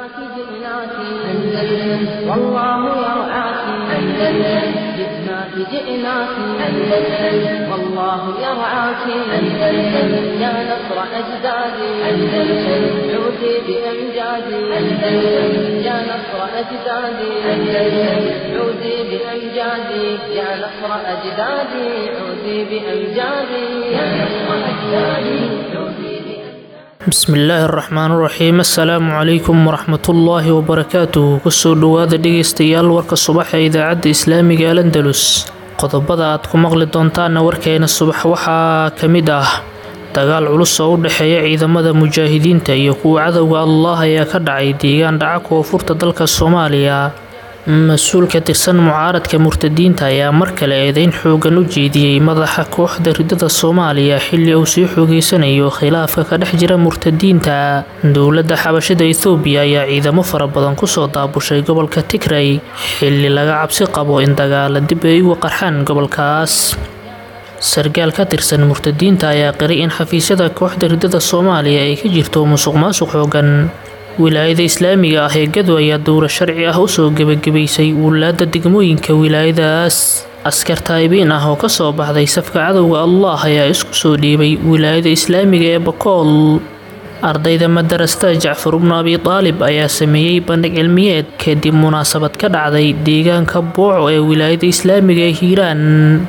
جئناك جئناك أندلس والله يرعاك أندلس جئناك جئناك أندلس والله يرعاك أندلس يا نصر أجدادي أندلس عودي بأمجادي أندلس يا نصر أجدادي أندلس عودي بأمجادي يا نصر أجدادي عودي بأمجادي يا نصر أجدادي عودي بأمجادي bismillaahi araxmaan iraxiim assalaamu calaykum waraxmatullaahi wabarakaatuh kusoo dhowaada dhegaystayaal warka subax ee idaacadda islaamiga al andalus qodobada aad ku maqli doontaana warkeena subax waxaa ka mid ah dagaal culus oo u dhexeeya ciidamada mujaahidiinta iyo kuwa cadowga allah ayaa ka dhacay deegaan dhaca koonfurta dalka soomaaliya mas-uul ka tirsan mucaaradka murtadiinta ayaa mar kale eedeyn xoogan u jeediyey madaxa kooxda ridada soomaaliya xilli uu sii xoogeysanayo khilaafka ka dhex jira murtadiinta dowladda xabashada ethoobiya ayaa ciidamo fara badan kusoo daabushay gobolka tigray xilli laga cabsi qabo in dagaala dib ay uga qarxaan gobolkaas sargaal ka tirsan murtadiinta ayaa qiray in xafiisyada kooxda ridada soomaaliya ay ka jirto musuq maasuq xoogan wilaayada islaamiga ah ee gado ayaa dowra sharci ah usoo gebagabaysay wulaada degmooyinka wilaayadaas askar taayibiin ah oo kasoo baxday safka cadowga allah ayaa isku soo dhiibay wilaayada islaamiga ee bakool ardayda madarasta jacfar ibnu abi daalib ayaa sameeyey bandhig cilmiyeed kadib munaasabad ka dhacday deegaanka booco ee wilaayada islaamiga ee hiiraan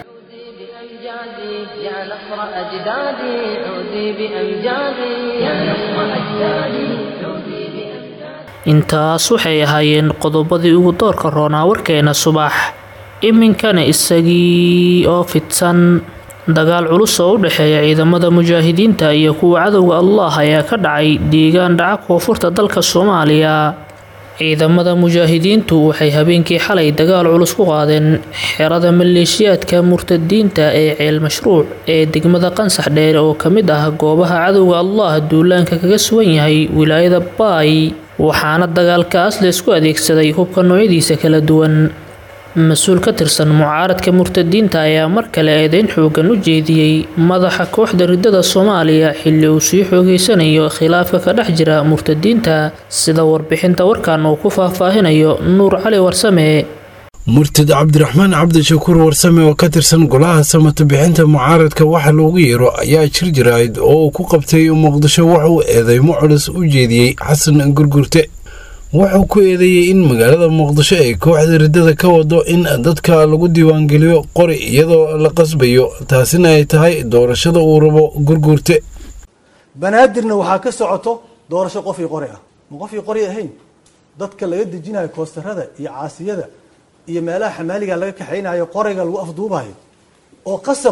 بأمجادي يا نصر أجدادي عودي بأمجادي يا نصر أجدادي عودي بأمجادي intaas waxay ahaayeen qodobadii ugu doorka roonaa warkeena subax iminkana isagii oo fidsan dagaal culus oo u dhexeeya ciidamada mujaahidiinta iyo kuwa cadowga allah ayaa ka dhacay deegaan dhaca koonfurta dalka soomaaliya ciidamada mujaahidiintu waxay habeenkii xalay dagaal culus ku qaadeen xerada maleeshiyaadka murtadiinta ee ceel mashruuc ee degmada qansax dheere oo ka mid ah goobaha cadowga allah duulaanka kaga sugan yahay wilaayada baay waxaana dagaalkaas laysku adeegsaday hubka noocyadiisa kala duwan mas-uul ka tirsan mucaaradka murtadiinta ayaa mar kale eedeyn xoogan u jeediyey madaxa kooxda ridada soomaaliya xilli uu sii xoogeysanayo khilaafka ka dhex jira murtadiinta sida warbixinta warkan uu ku faahfaahinayo nuur cali warsame murtad cabdiraxmaan cabdishakuur warsame oo ka tirsan golaha samata bixinta mucaaradka waxa loogu yeero ayaa jir jirayd oo uu ku qabtay muqdisho wuxuu eedeymo culus u jeediyey xasan gurgurte wuxuu ku eedeeyey in magaalada muqdisho ay kooxda riddada ka wado in dadka lagu diiwaangeliyo qori iyadoo la qasbayo taasina ay tahay doorashada uu rabo gurgurte banaadirna waxaa ka socoto doorasho qofii qori ah ma qofii qori ahayn dadka laga dejinayo koostarada iyo caasiyada iyo meelaha xamaaliga laga kaxaynayo qoriga lagu afduubayo oo qasab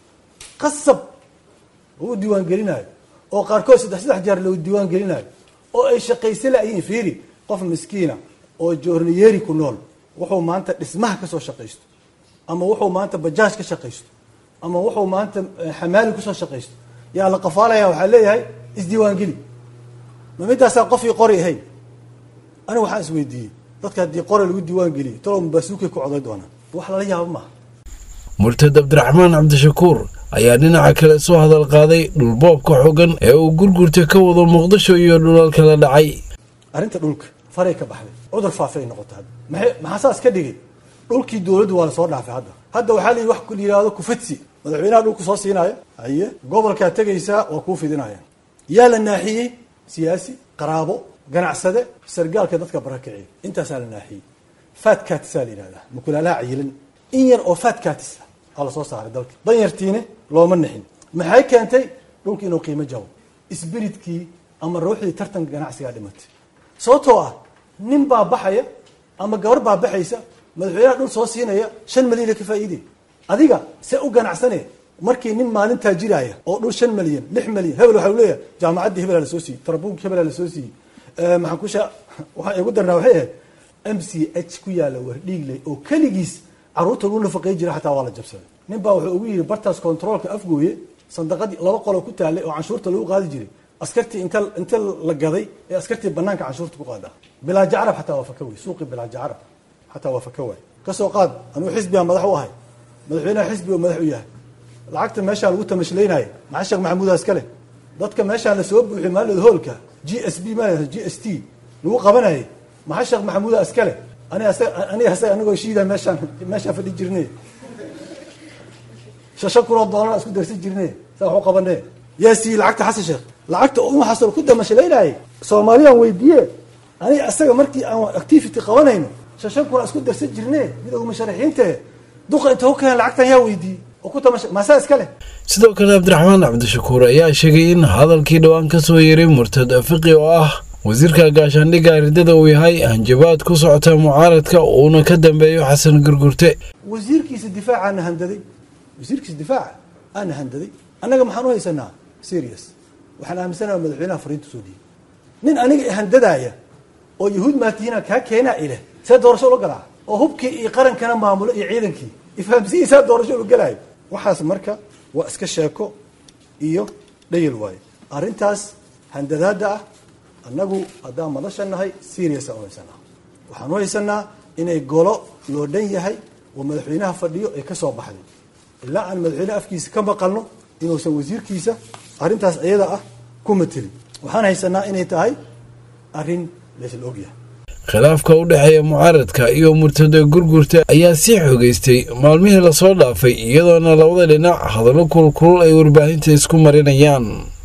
qasab lagu diiwaangelinayo oo qaarkood saddex saddex jeer lagu diiwaangelinayo oo ay shaqaysa laayihiin fiiri qof miskiina oo joorniyeeri ku nool wuxuu maanta dhismaha kasoo shaqaysto ama wuxuu maanta bajaaj ka shaqaysto ama wuxuu maanta xamaali kusoo shaqaysto yaa la qafaalaya waxaa leeyahay isdiiwaangeli ma midaasaa qofkii qori ahayn aniga waxaan isweydiiyey dadka haddii qori lagu diiwaan geliyo talow mabasuukay ku coday doonaan wax lala yaabo maaha murtad cabdiraxmaan cabdishakuur ayaa dhinaca kale soo hadal qaaday dhulboobka xogan ee uu gurgurta ka wado muqdisho iyo dhulalka la dhacay arrinta dhulka faray ka baxday cudur faafay noqota hadda maxay maxaa saas ka dhigay dhulkii dowladdu waa lasoo dhaafay hadda hadda waxaa layihi wax la yihahdo kufadsi madaxweynaha dhulku soo siinaya haye gobolkaa tegaysaa waa kuu fidinaya yaa la naaxiyey siyaasi qaraabo ganacsade sargaalka dadka barakiciya intaasaa la naaxiyey fatkatisaa la yihahdaa mukulaalaha cayilan in yar oo fatkatis aa lasoo saaray dalka danyartiine looma nixin maxay keentay dhulki inuu qiimo jabo isbiritkii ama ruuxdii tartanka ganacsigaa dhimatay sababtoo ah nin baa baxaya ama gabar baa baxaysa madaxweynaha dhul soo siinaya shan malyan ka faa'iidey adiga see u ganacsane markii nin maalin taajiraya oo dhul shan malyan lix malyan hebel waxau leeyahay jaamacaddii hebelaa lasoo siiyey tarabuunki hebelaa lasoo siiyey maxaan ku sha waxaan igu darnaa waxay ahayd m c h ku yaalla wardhiigley oo keligiis carruurta lagu nafaqey jira xataa waa la jabsaday nin baa wuxuu ugu yidhi bartaas controolka afgooye sandaqadii laba qoloo ku taallay oo canshuurta lagu qaadi jiray askartii inta inta la gaday ee askartii banaanka canshuurta ku qaada bilaaja carab xataa waa faka wey suuqii bilaaja carab xataa waa faka waay kasoo qaad anuu xisbigaa madax u ahay madaxweynaha xisbiga madax u yahay lacagta meeshaa lagu tamashlaynaya maxaa sheekh maxamuudaa iska leh dadka meeshaan lasoo buuxiy maalid hoolka g s b ma g s t lagu qabanayay maxaa sheekh maxamuuda askale ani aniga asaga anagoo shiida meeshaan meeshaan fadhi jirne shashan kunoo doolar isku darsan jirne saa wax u qabane yaa siiyey lacagta xasan sheekh lacagta uma xasan ku damashalaynaayay soomaaliyaan weydiiye aniga asaga markii aan activity qabanayno shashan kunaa isku darsan jirne mid ugu musharaxiinte duqa inta ku keen lacagtan yaa weydiiyey oo ku tamasha maasaa iska leh sidoo kale cabdiraxmaan cabdishakuur ayaa sheegay in hadalkii dhowaan ka soo yeeray murtad fiqi oo ah wasiirka gaashaandhigga ridada uu yahay hanjabaad ku socota mucaaradka uuna ka dambeeyo xasan gurgurte wasiirkiisa difaacaana handaday wasiirkiisa difaaca aana handaday annaga maxaan u haysanaa serious waxaan aaminsanaha madaxweynaha fariinta soo dhiibay nin aniga handadaaya oo yahuud maatiina kaa keenaa ileh see doorasho ula galaa oo hubkii iyo qarankana maamulo iyo ciidankii ifahamsiyiisaa doorasho ula galaayo waxaas marka waa iska sheeko iyo dhayil waayo arrintaas handadaada ah annagu haddaan madasha nahay seriousan u haysanaa waxaan u haysanaa inay golo loo dhan yahay oo madaxweynaha fadhiyo ay ka soo baxday ilaa aan madaxweyneha afkiisa ka maqalno inuusan wasiirkiisa arrintaas iyada ah ku matelin waxaan haysanaa inay tahay arrin laysla ogyahay khilaafka u dhexeeya mucaaradka iyo murtada gurgurta ayaa sii xogeystay maalmihii lasoo dhaafay iyadoona labada dhinac hadallo kulkulul ay warbaahinta isku marinayaan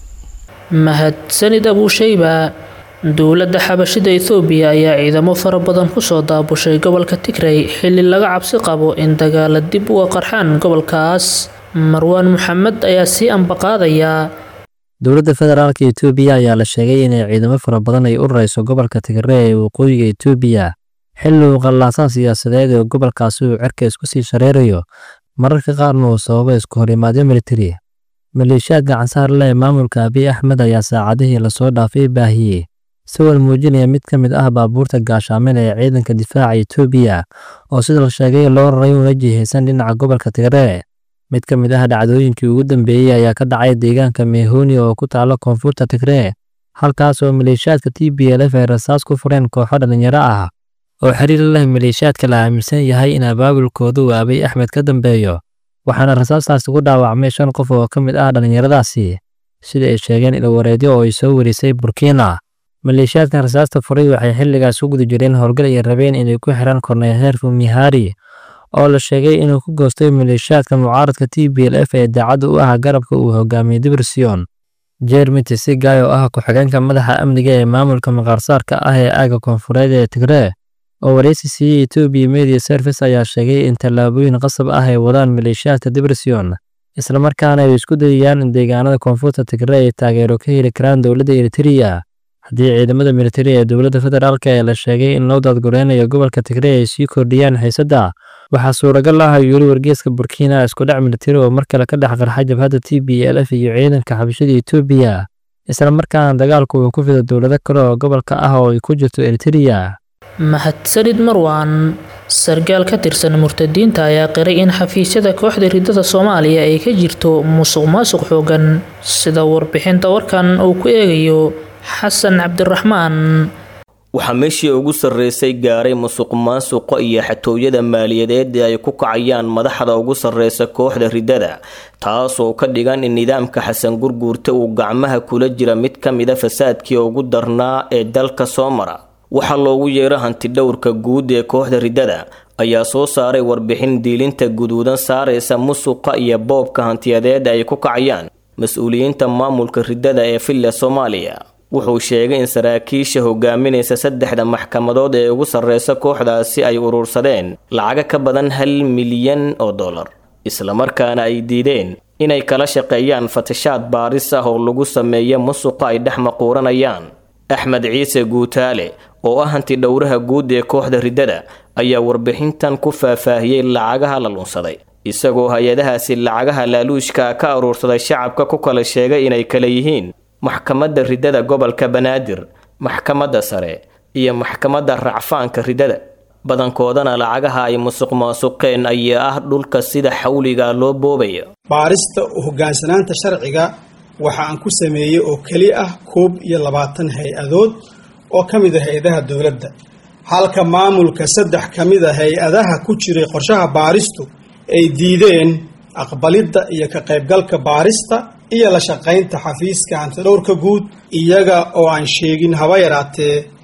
mahadsanid abuushayba dowladda xabashida ethoobiya ayaa ciidamo fara badan kusoo daabushay gobolka tigray xilli laga cabsi qabo in dagaala dib uga qarxaan gobolkaas marwaan maxamed ayaa sii ambaqaadaya dowladda federaalka etoobiya ayaa la sheegay inay ciidamo fara badan ay u rarayso gobolka tigre ee waqooyiga etoobiya xilli uu qallaasaan siyaasadeed ee gobolkaasi uu cerka isku sii shareerayo mararka qaarna uu sababo isku horimaadyo militari maleeshiyaadka cansaar leh ee maamulka abiy axmed ayaa saacadihii lasoo dhaafay baahiyey sawir muujinaya mid ka mid ah baabuurta gaashaamin ee ciidanka difaaca etoobiya oo sida la sheegay loo raray una jihaysan dhinaca gobolka tigre mid ka mid ah dhacdooyinkii ugu dambeeyey ayaa ka dhacay deegaanka meehoni oo ku taala koonfurta tigre halkaas oo maleeshiyaadka t b l f ay rasaas ku fureen kooxo dhallinyaro ah oo xiriir leh maleeshiyaadka la aaminsan yahay in abaabulkooda uu abiy axmed ka dambeeyo waxaana rasaastaasi ku dhaawacmay shan qof oo ka mid ah dhallinyaradaasi sida ay sheegeen ilwareedyo oo ay soo warisay burkina maleeshiyaadkan rasaasta furay waxay xilligaas u guda jireen howlgal ay rabeen inay ku xiraan korneyl heerfu mihari oo la sheegay inuu ku goostay maleeshiyaadka mucaaradka t b l f ee daacadda u ah garabka uu hogaamiyey dibersion jeremy tisigay oo ah ku-xigeenka madaxa amniga ee maamulka maqaarsaarka ah ee aaga koonfureed ee tigre oo wareysi siiyey etoobiya media service ayaa sheegay in tallaabooyin qasab ah ay wadaan maleeshiyaadka dibersion islamarkaana ay isku dayayaan in deegaanada koonfurta tigre ay taageero ka heli karaan dowladda eritrea haddii ciidamada militari ee dowladda federaalk ee la sheegay in loo daadgureynayo gobolka tigre ay sii kordhiyaan xiisadda waxaa suuragal ah yuli wargeeska burkina iskudhac militari oo mar kale ka dhex qarxa jabhadda t b l f iyo ciidanka xabashada etoobiya islamarkaana dagaalku uu ku fido dowlado kale oo gobolka ah oo ay ku jirto eritrea mahadsanid marwaan sargaal ka tirsan murtadiinta ayaa qiray in xafiisyada kooxda ridada soomaaliya ay ka jirto musuq maasuq xoogan sida warbixinta warkan uu ku eegayo xasan cabdiraxmaan waxaa meeshii ugu sarreysay gaaray musuq maasuqa iyo xatooyada maaliyadeed ee ay ku kacayaan madaxda ugu sarreysa kooxda ridada taasoo ka dhigan in nidaamka xasan gurguurta uu gacmaha kula jira mid ka mida fasaadkii ugu darnaa ee dalka soo mara waxaa loogu yeero hantidhowrka guud ee kooxda ridada ayaa soo saaray warbixin diilinta guduudan saaraysa musuqa iyo boobka hantiyadeed ay ku kacayaan mas-uuliyiinta maamulka ridada ee villa soomaaliya wuxuu sheegay in saraakiisha hogaaminaysa saddexda maxkamadood ee ugu sarreysa kooxdaasi ay urursadeen lacaga ka badan hal milyan oo dollar islamarkaana ay diideen inay kala shaqeeyaan fatashaad baaris ah oo lagu sameeya musuqa ay dhex maquuranayaan axmed ciise guutaale oo ah hanti dhowraha guud ee kooxda ridada ayaa warbixintan ku faahfaahiyey lacagaha la lunsaday isagoo hay-adahaasi lacagaha laaluushka ka aruursaday shacabka ku kala sheegay inay kala yihiin maxkamadda ridada gobolka banaadir maxkamadda sare iyo maxkamadda racfaanka ridada badankoodana lacagaha ay musuq maasuqeen ayaa ah dhulka sida xawliga loo boobaya baarista hoggaansanaanta sharciga waxa aan ku sameeyey oo keli ah koob iyo labaatan hay-adood oo ka mid a hay-adaha dowladda halka maamulka saddex ka mid a hay-adaha ku jiray qorshaha baaristu ay diideen aqbalidda iyo ka qaybgalka baarista iyo la shaqaynta xafiiska hantidhowrka guud iyaga oo aan sheegin haba yaraatee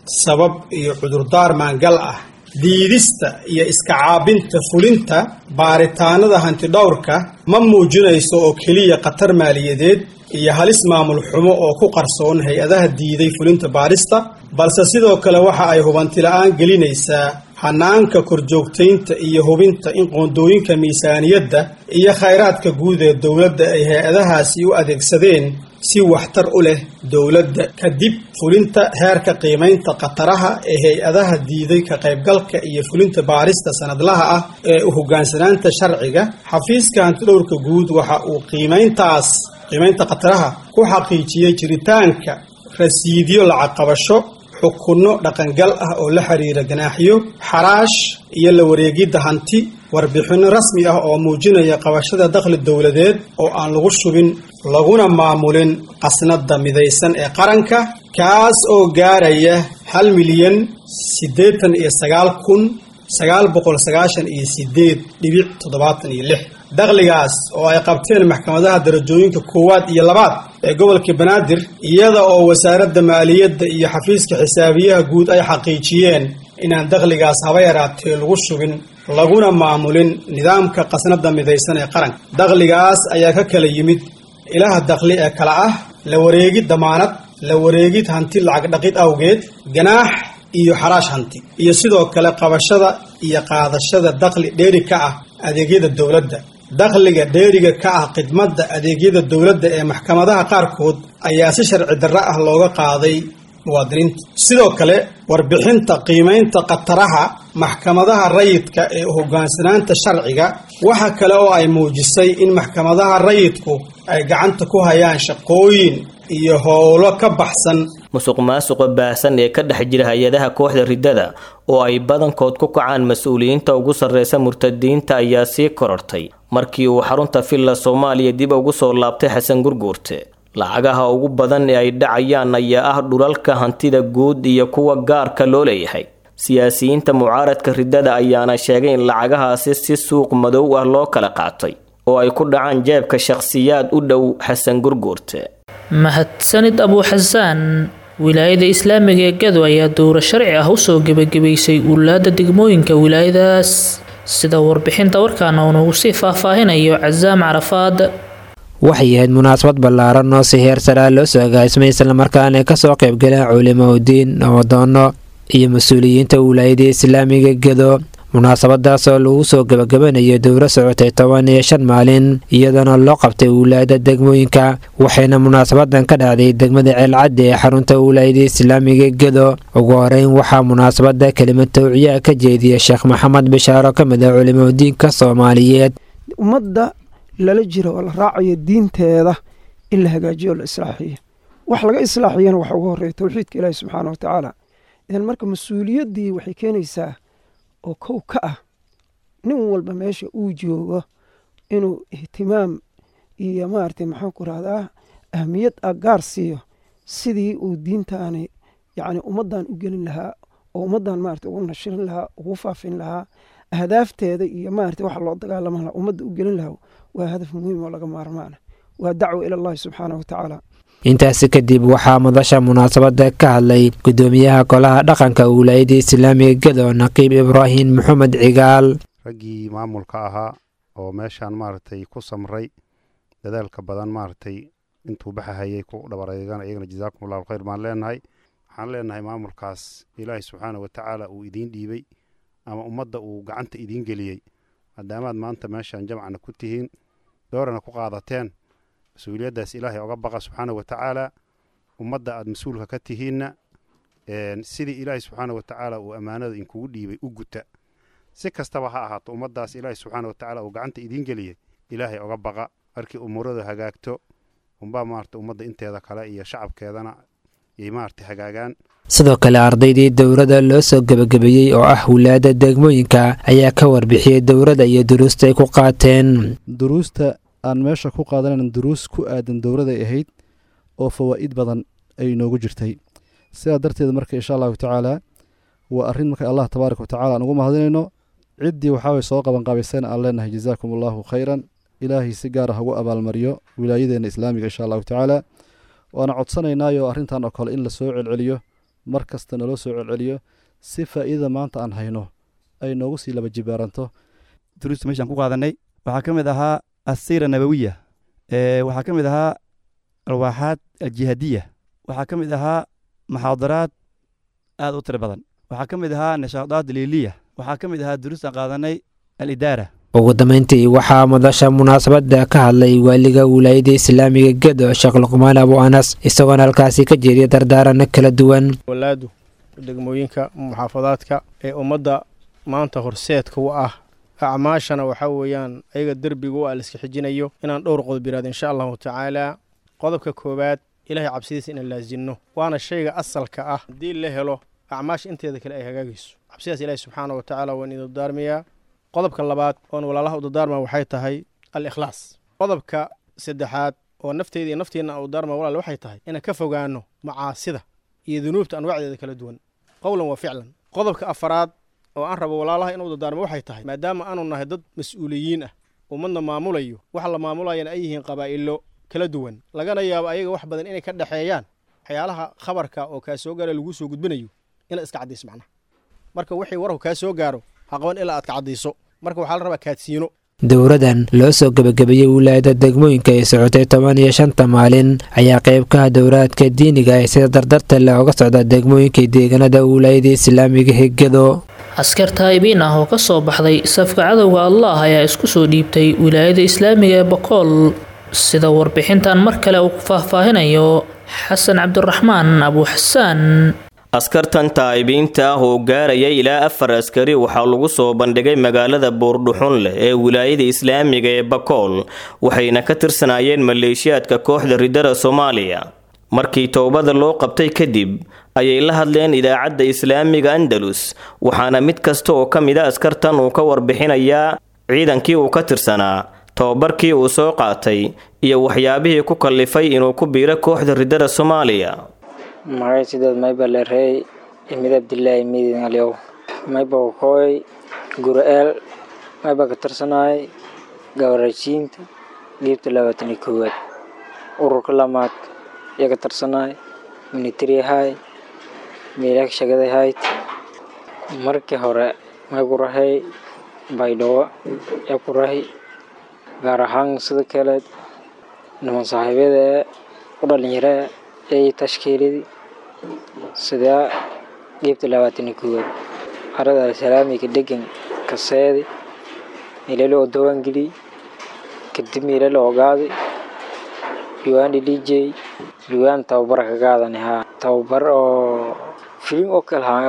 sabab iyo cudurdaar maangal ah diidista iyo iska caabinta fulinta baaritaanada hantidhowrka ma muujinayso oo keliya khatar maaliyadeed iyo halis maamul xumo oo ku qarsoon hay-adaha diiday fulinta baarista balse sidoo kale waxa ay hubantila'aan gelinaysaa hanaanka korjoogtaynta iyo hubinta in qoondooyinka miisaaniyadda iyo khayraadka guud ee dowladda ay hay-adahaasi u adeegsadeen si waxtar u leh dowladda kadib fulinta heerka qiimaynta khataraha ee hay-adaha diiday ka qaybgalka iyo fulinta baarista sanadlaha ah ee u hoggaansanaanta sharciga xafiiska hantidhowrka guud waxa uu qiimayntaas qiimaynta khataraha ku xaqiijiyey jiritaanka rasiidyo lacag qabasho xukunno dhaqangal ah oo la xiriira ganaaxyo xaraash iyo la wareegidda hanti warbixinno rasmi ah oo muujinaya qabashada dakhli dowladeed oo aan lagu shubin laguna maamulin qasnada midaysan ee qaranka kaas oo gaaraya hal milyan siddeetan iyo sagaal kun sagaal boqol sagaashan iyo sideed dhibic toddobaatan iyo lix dakhligaas oo ay qabteen maxkamadaha darajooyinka koowaad iyo labaad ee gobolka banaadir iyada oo wasaaradda maaliyadda iyo xafiiska xisaabiyaha guud ay xaqiijiyeen inaan dakhligaas haba yaraatee lagu shubin laguna maamulin nidaamka qasnada midaysan ee qaranka dakhligaas ayaa ka kala yimid ilaha dakhli ee kala ah la wareegid damaanad la wareegid hanti lacag dhaqid awgeed ganaax iyo xaraash hanti iyo sidoo kale qabashada iyo qaadashada dakhli dheeri ka ah adeegyada dowladda dakhliga dheeriga ka ah khidmadda adeegyada dowladda ee maxkamadaha qaarkood ayaa si sharci darro ah looga qaaday muwaadiniinta sidoo kale warbixinta qiimaynta khataraha maxkamadaha rayidka ee hoggaansanaanta sharciga waxa kale oo ay muujisay in maxkamadaha rayidku ay gacanta ku hayaan shaqooyin iyo howlo ka baxsan musuq maasuqa baahsan ee ka dhex jira hay-adaha kooxda riddada oo ay badankood ku kacaan mas-uuliyiinta ugu sarreysa murtadiinta ayaa sii korortay markii uu xarunta villa soomaaliya dib ugu soo laabtay xasan gurguurte lacagaha ugu badan ee ay dhacayaan ayaa ah dhulalka hantida guud iyo kuwa gaarka loo leeyahay siyaasiyiinta mucaaradka riddada ayaana sheegay in lacagahaasi si suuq madow ah loo kala qaatay oo ay ku dhacaan jeebka shakhsiyaad u dhow xasan gurguurte mahadsanid abuuxasaan wilaayada islaamiga ee gado ayaa dowro sharci ah usoo gebagabaysay uulaada degmooyinka wilaayadaas sida warbixinta warkaana uu nagu sii faahfaahinayo casaam carafaad waxay ahayd munaasabad ballaaran oo si heer saraa loo soo agaasimay islamarkaana ay kasoo qaybgaleen culimo udiin namadoono iyo mas-uuliyiinta wilaayada islaamiga gedo munaasabadaas oo lagu soo gabagabanayo dowro socotay toban iyo shan maalin iyadoona loo qabtay wilaayada degmooyinka waxayna munaasabadan ka dhacday degmada ceelcadde ee xarunta wilaayada islaamiga gedo ugu horeyn waxaa munaasabada kelimad tawciya ka jeediya sheekh maxamed bishaaro ka mid ah culimo udiinka soomaaliyeed ummadda lala jiro oo la raacayo diinteeda in la hagaajiyo o la islaaxiyo wax laga islaaxiyana waxa ugu horeeya towxiidka ilaahi subxaana wa tacaala idan marka mas-uuliyaddii waxay keenaysaa oo kow ka ah nin walba meesha uu joogo inuu ihtimaam iyo maaragtay maxaan ku rahdaa ahmiyad ah gaar siiyo sidii uu diintaani yacni ummaddan u gelin lahaa oo ummaddan maarata ugu nashirin lahaa ugu faafin lahaa ahdaafteeda iyo maarata waxa loo dagaalama lahaa ummadda u gelin lahaa waa hadaf muhiim oo laga maarmaana waa dacwo ila allahi subxaana wa tacaala intaasi kadib waxaa madasha munaasabada ka hadlay gudoomiyaha golaha dhaqanka wilaayada islaamiga gedo naqiib ibraahim maxamed cigaal raggii maamulka ahaa oo meeshaan maaragtay ku samray dadaalka badan maaragtay intuu baxahayay ku dhabareegana iyagana jazaakum allahu khayr baan leenahay waxaan leenahay maamulkaas ilaahay subxaana wa tacaala uu idiin dhiibay ama ummadda uu gacanta idiin geliyey maadaamaad maanta meeshaan jamcana ku tihiin doorana ku qaadateen mas-uuliyaddaas ilaahay oga baqa subxaana wa tacaala ummadda aad mas-uulka ka tihiinna sidii ilaahay subxaana wa tacaala uu ammaanada inkugu dhiibay u guta si kastaba ha ahaato ummaddaas ilaahay subxaana wa tacaala uu gacanta idiin geliyey ilaahay oga baqa markii umuuradu hagaagto unbaa maarata ummadda inteeda kale iyo shacabkeedana yay maarata hagaagaan sidoo kale ardaydii dowladda loo soo gebagabeeyey oo ah wilaayada degmooyinka ayaa ka warbixiyey dowladda iyo duruusta ay ku qaateen duruusta aan meesha ku qaadanayn duruus ku aadan dowladay ahayd oo fawaa'id badan ay noogu jirtay sidaa darteed marka insha allahu tacaala waa arrin marka allah tabaaraka wa tacala aan ugu mahadinayno ciddii waxaaway soo qabanqaabayseen aan leenahay jazaakum allahu khayran ilaahay si gaara hagu abaalmariyo wilaayadeenna islaamiga insha allahu tacaala waana codsanaynaayo arrintan oo kale in lasoo celceliyo mar kasta naloo soo celceliyo si faa'iidada maanta aan hayno ay noogu sii laba jibaaranto duruusta meeshaan ku qaadanay waxaa ka mid ahaa asiira nabawiya waxaa ka mid ahaa alwaaxaad aljihaadiya waxaa ka mid ahaa muxaadaraad aad u tiro badan waxaa ka mid ahaa nishaadaad liiliya waxaa ka mid ahaa duruustaan qaadanay alidaara ugu dambeyntii waxaa madasha munaasabadda ka hadlay waaliga wilaayada islaamiga gedo sheekh luqmaan abu anas isagoona halkaasi ka jeediya dardaarano kala duwan walaadu degmooyinka muxaafadaadka ee ummadda maanta horseedka u ah acmaashana waxaa weeyaan ayaga derbiga u ah laiska xijinayo inaan dhowr qodob yiraahdo insha allahu tacaala qodobka koowaad ilaahay cabsidiisa inaan laasinno waana shayga asalka ah haddii la helo acmaasha inteeda kale ay hagaagayso cabsidaas ilaahay subxaana wa tacaala waan idin dardaarmayaa qodobka labaad oon walaalaha u dardaarma waxay tahay al ikhlaas qodobka saddexaad oo nafteyda iyo nafteenna u dardaarma walaal waxay tahay inaan ka fogaano macaasida iyo dunuubta anwaacdeeda kala duwan qowlan wa ficlan qodobka afaraad oo aan rabo walaalaha inuu dardaarmo waxay tahay maadaama aanu nahay dad mas-uuliyiin ah ummadna maamulayo waxa la maamulayana ay yihiin qabaa'ilo kala duwan lagana yaabo ayaga wax badan inay ka dhexeeyaan waxyaalaha khabarka oo kaa soo gaara laguu soo gudbinayo inaad iska caddiiso macnaha marka wixii warku kaa soo gaaro ha qaban ilaa aad ka caddiiso marka waxaa la rabaa kaadsiino dowradan loo soo gebagabeeyey wilaayada degmooyinka ay socotay toban iyo shanta maalin ayaa qayb ka ah dowraadka diiniga ee sida dardarta leh oga socda degmooyinka deegaanada wilaayada islaamiga hegado askar taa'ibiin ah oo ka soo baxday safka cadowga allah ayaa isku soo dhiibtay wilaayada islaamiga ee bokool sida warbixintan mar kale uu ku faahfaahinayo xasan cabdiraxmaan abu xasaan askartan taa'ibiinta ah oo gaaraya ilaa afar askari waxaa lagu soo bandhigay magaalada buurdhuxun leh ee wilaayada islaamiga ee bakool waxayna ka tirsanaayeen maleeshiyaadka kooxda ridada soomaaliya markii towbada loo qabtay kadib ayay la hadleen idaacadda islaamiga andalus waxaana mid kasta oo ka mid a askartan uu ka warbixinayaa ciidankii uu ka tirsanaa tobabarkii uu soo qaatay iyo waxyaabihii ku kallifay inuu ku biiro kooxda ridada soomaaliya magay sideed mayba lerey imid abdilaahi midin alyow mayba wakooy gura-eel mayba ka tirsanaay gabarashiinta dhiibta labaatan iyo koowaad ururka lamaad iyo ka tirsanaay military hay meelak shagaday hayd markii hore may ku rahay baydhabo ee ku rahi gaar ahaan sida kale niman saaxiibyada ee u dhalinyaro ee tashkiiladii sidaa dhiibta labaatan iyo koowaad arada alsalaamika degan kaseedi meelala oo dawaangeliy kadib meelala ogaaday diwaan dhijey diwaan tababar ka qaadani haa tababar oo filim oo kale haa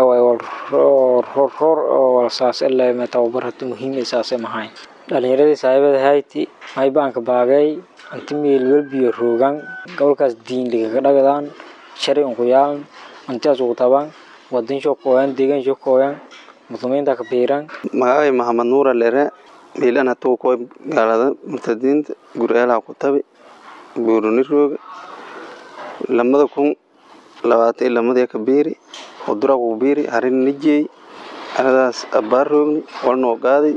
roor oo walsaas ilaa tababar hata muhiim saase mahayn dhalinyaradii saaxiibada hayti maybaanka baagay anti meel welbiyo roogan gobolkaas diinligaga dhagdaan shari unku yaalan antiaas ugu tabaan wadan shokooyan deegaan shokooyan muslimiinta ka biiran magacay maxamed nuura lere miilan hatuu ko gaalada murtadiinta gur'eelaha ku tabi buuruni rooga lamada kun labaatan iyo lamadii ka biiri udura ku biiri harin nijey anadaas abbaar roogni walnoo qaaday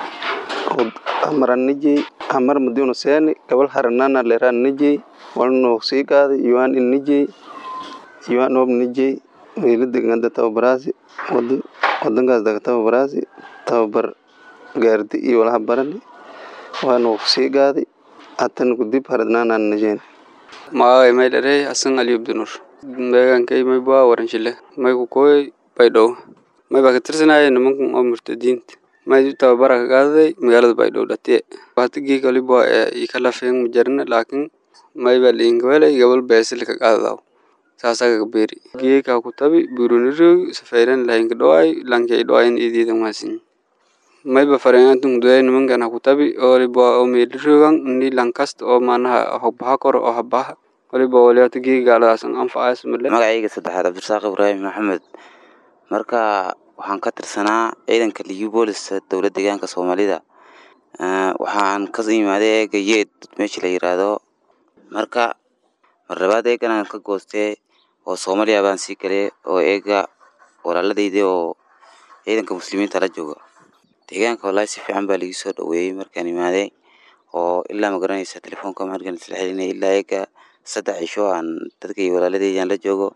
amaran nijey amar madiunu seeni gabal haranana leran nijey walnoo sii qaaday yuan in nijey yuan noob nijey wiila deganda tababaraasi wadankaas daga tababaraasi tababar gaardi iyo walaha barani waanu sii qaaday hatan kudib haradnaanan nijeen magacay may dharey hasan ali abdinur deegaankay may baa waranshile may ku kooy baydhow may baa ka tirsanaya nimankan oo murtadiinta may tababara ka qaadaday magaalada baydhow dhatiye watigii kalibo ee ka lafeen majarna laakiin may baa liinkawelay gabal beesil ka qaadadaw saasaa ka beeri geeka ku tabi burunirog safayran lahinka dhowaay lankay dhowayn idiida maasin may ba fareenantun duday nimankan ku tabi olibo oo meelirogan ni lankasta oo maanaha hogbaha koro oo habaha waliba waliyaata geeka gaaladaasan anfacaas male magacayga saddexaad cabdirasaaq ibraahim maxamed marka waxaan ka tirsanaa ciidanka liyu booliska dowlad deegaanka soomaalida waxaan ka imaaday eega yeed meesha la yiraahdo marka marlabaad eegan aan ka goostee oo soomaaliya baan sii galay oo eega walaaladayda oo ciidanka muslimiinta la jooga deegaanka wallaahi si fiican baa lagu soo dhaweeyey markaan imaaday oo ilaa ma garanaysa telefoonka markaan isla xelinay ilaa eega saddex cisho aan dadkay walaaladaydan la joogo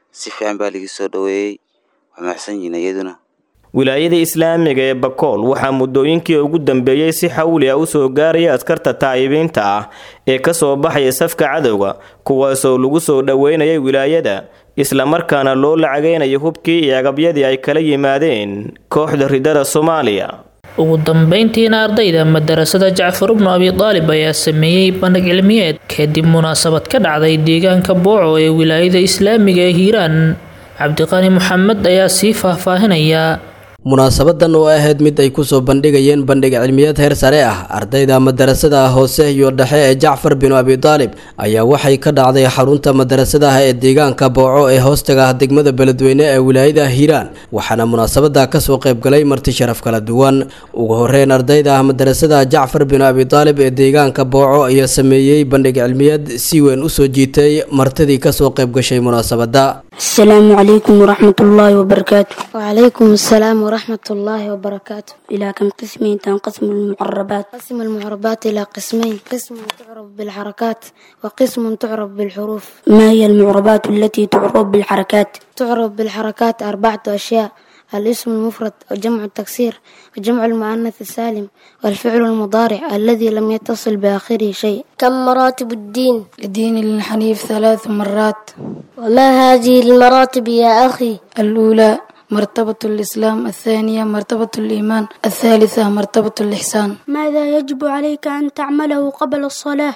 si fiican baa ligi soo dhoweeyey waa mahadsan yihiin iyaduna wilaayada islaamiga ee bakool waxaa muddooyinkii ugu dambeeyey si xawli ah usoo gaaraya askarta taa'ibiinta ah ee ka soo baxaya safka cadowga kuwaasoo lagu soo dhoweynayay wilaayada islamarkaana loo lacagaynayo hubkii iyo agabyadii ay kala yimaadeen kooxda ridada soomaaliya ugu dambeyntiina ardayda madarasada jacfar ibnu abi daalib ayaa sameeyey bandhig cilmiyeed kadib munaasabad ka dhacday deegaanka booco ee wilaayada islaamiga ee hiiraan cabdiqani maxamed ayaa sii faahfaahinaya munaasabadan oo ahayd mid ay kusoo bandhigayeen bandhig cilmiyeed heer sare ah ardayda madarasada hoose iyo dhexe ee jacfar binu abi daalib ayaa waxay ka dhacday xarunta madarasadaha ee deegaanka booco ee hoostaga ah degmada beledweyne ee wilaayada hiiraan waxaana munaasabada kasoo qaybgalay marti sharaf kala duwan ugu horeyn ardayda madarasada jacfar binu abi daalib ee deegaanka booco ayaa sameeyey bandhig cilmiyeed si weyn usoo jiitay martidii kasoo qaybgashay munaasabada السلام عليكم ورحمة الله وبركاته وعليكم السلام ورحمة الله وبركاته إلى كم قسمين تنقسم المعربات قسم المعربات إلى قسمين قسم تعرف بالحركات وقسم تعرف بالحروف ما هي المعربات التي تعرف بالحركات تعرف بالحركات أربعة أشياء الاسم المفرد وجمع التكسير وجمع المؤنث السالم والفعل المضارع الذي لم يتصل بآخره شيء كم مراتب الدين الدين الحنيف ثلاث مرات وما هذه المراتب يا أخي الأولى مرتبة الإسلام الثانية مرتبة الإيمان الثالثة مرتبة الإحسان ماذا يجب عليك أن تعمله قبل الصلاة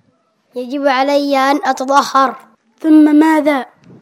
يجب علي أن أتطهر ثم ماذا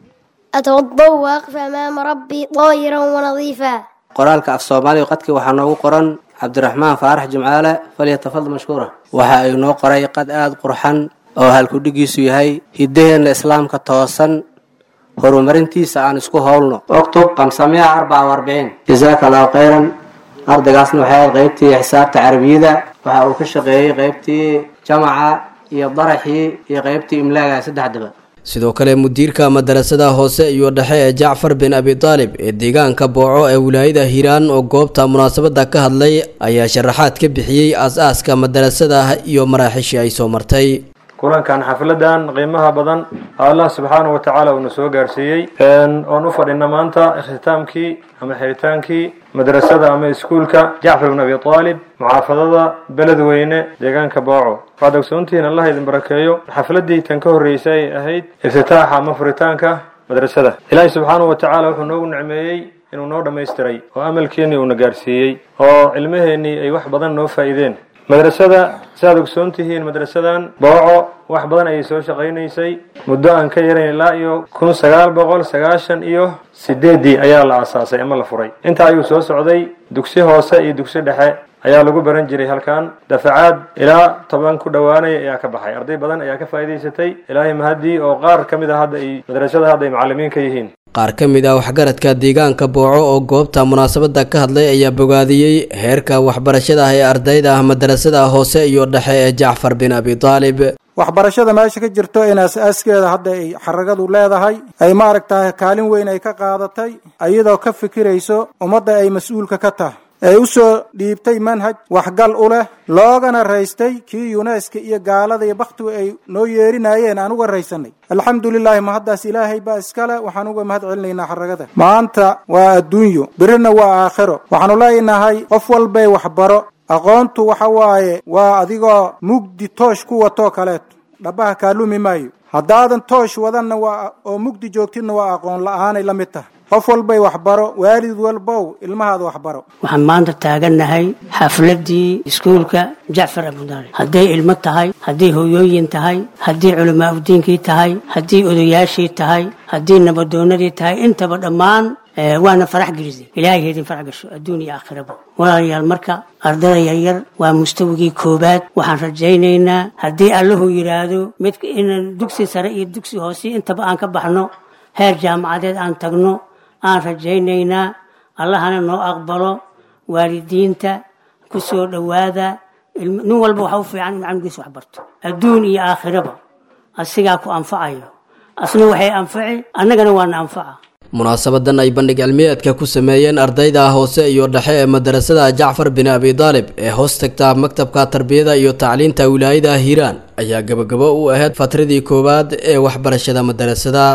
أتوضأ وأقف أمام ربي طاهرا ونظيفا qoraalka af soomaaliga qadkii waxaa noogu qoran cabdiraxmaan faarax jimcaale falyatafadal mashkuura waxa ay noo qoray qad aada qurxan oo halkudhigiisu yahay hiddaheenna islaamka toosan horumarintiisa aan isku howlno oktub kamsamiya arbaca warbiciin jasaaka allahu khayran ardaygaasna waxay ahayd qaybtii xisaabta carabiyada waxa uu ka shaqeeyey qaybtii jamaca iyo daraxii iyo qaybtii imlaaga saddexdaba sidoo kale mudiirka madarasada hoose iyo dhexe ee jacfar bin abi daalib ee deegaanka booco ee wilaayada hiiraan oo goobta munaasabada ka hadlay ayaa sharaxaad ka bixiyey aas-aaska madarasada iyo maraaxishii ay soo martay kulankan xafladan qiimaha badan allah subxaanahu watacaala uuna soo gaarsiiyey oon u fadhina maanta ikhtitaamkii ama xiritaankii madrasada ama iskuulka jacfar bin abi aalib muxaafadada beledweyne deegaanka booco waxaad ogsoontihiin allah idin barakeeyo xafladii tan ka horreysay ay ahayd iftitaaxa ama furitaanka madrasada ilaahi subxaanahu watacaala wuxuu noogu nicmeeyey inuu noo dhammaystiray oo amalkeenii uuna gaarsiiyey oo cilmaheennii ay wax badan noo faa'iideen madrasada saaad ogsoon tihiin madrasadan booco wax badan ayay soo shaqaynaysay muddo aan ka yarayn ilaa iyo kun sagaal boqol sagaashan iyo sideeddii ayaa la aasaasay ama la furay intaa ayuu soo socday dugsi hoose iyo dugsi dhexe ayaa lagu baran jiray halkan dafacaad ilaa toban ku dhowaanaya ayaa ka baxay arday badan ayaa ka faa'iidaysatay ilaahay mahadii oo qaar ka mid a hadda ay madrasada hadda ay macallimiin ka yihiin qaar ka mid ah waxgaradka deegaanka booco oo goobta munaasabada ka hadlay ayaa bogaadiyey heerka waxbarashada ee ardayda ah madarasada hoose iyo dhexe ee jacfar bin abi daalib waxbarashada meesha ka jirto in aas-aaskeeda hadda ay xaragadu leedahay ay maaragtahay kaalin weyn ay ka qaadatay iyadoo ka fikirayso ummadda ay mas-uulka ka tahay ee u soo dhiibtay manhaj waxgal u leh loogana raystay kii yuneska iyo gaalada iyo bakhtigu ay noo yeerinayeen aan uga raysanay alxamdulilaahi mahaddaas ilaahay baa iskale waxaan uga mahad celinaynaa xaragada maanta waa adduunyo birina waa aakhiro waxaanu leenahay qof walbay waxbaro aqoontu waxa waaye waa adigoo mugdi toosh ku watoo kaleeto dhabaha kaalumi maayo haddaadan toosh wadanna waa oo mugdi joogtidna waa aqoon la-aanay la mid tahay qof walbay waxbaro waalid walbow ilmahaada waxbaro waxaan maanta taagannahay xafladii iskuulka jacfar abudaalib hadday ilmo tahay hadday hooyooyin tahay haddii culamaa udiinkii tahay haddii odayaashii tahay haddii nabadoonadii tahay intaba dhammaan waana farax gelisay ilaahay heedin farax gasho adduun iyo aakhiraba walaalayaal marka ardada yaryar waa mustawigii koobaad waxaan rajaynaynaa haddii allahu yidhaahdo mid inaan dugsi sare iyo dugsi hoose intaba aan ka baxno heer jaamacadeed aan tagno aan rajaynaynaa allahana noo aqbalo waalidiinta ku soo dhowaada nin walba waxa u fiican inuu camgiisa wax barto adduun iyo aakhiraba asigaa ku anfacayo asna waxay anfaci annagana waana anfaca munaasabadan ay bandhig cilmiyeedka ku sameeyeen ardayda hoose iyo dhexe ee madarasada jacfar bin abi daalib ee hoos tagta maktabka tarbiyada iyo tacliinta wilaayada hiiraan ayaa gabagabo u ahayd fatradii koowaad ee waxbarashada madarasada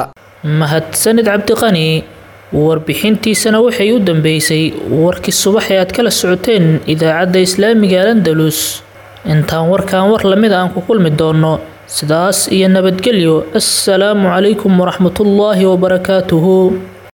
mahadsanid cabdiqani warbixintiisana waxay u dambeysay warkii subax ee aad kala socoteen idaacadda islaamiga alandalus intaan warkan war lamid aan ku kulmi doono sidaas iyo nabadgelyo assalaamu calaykum waraxmatullaahi wabarakaatuhu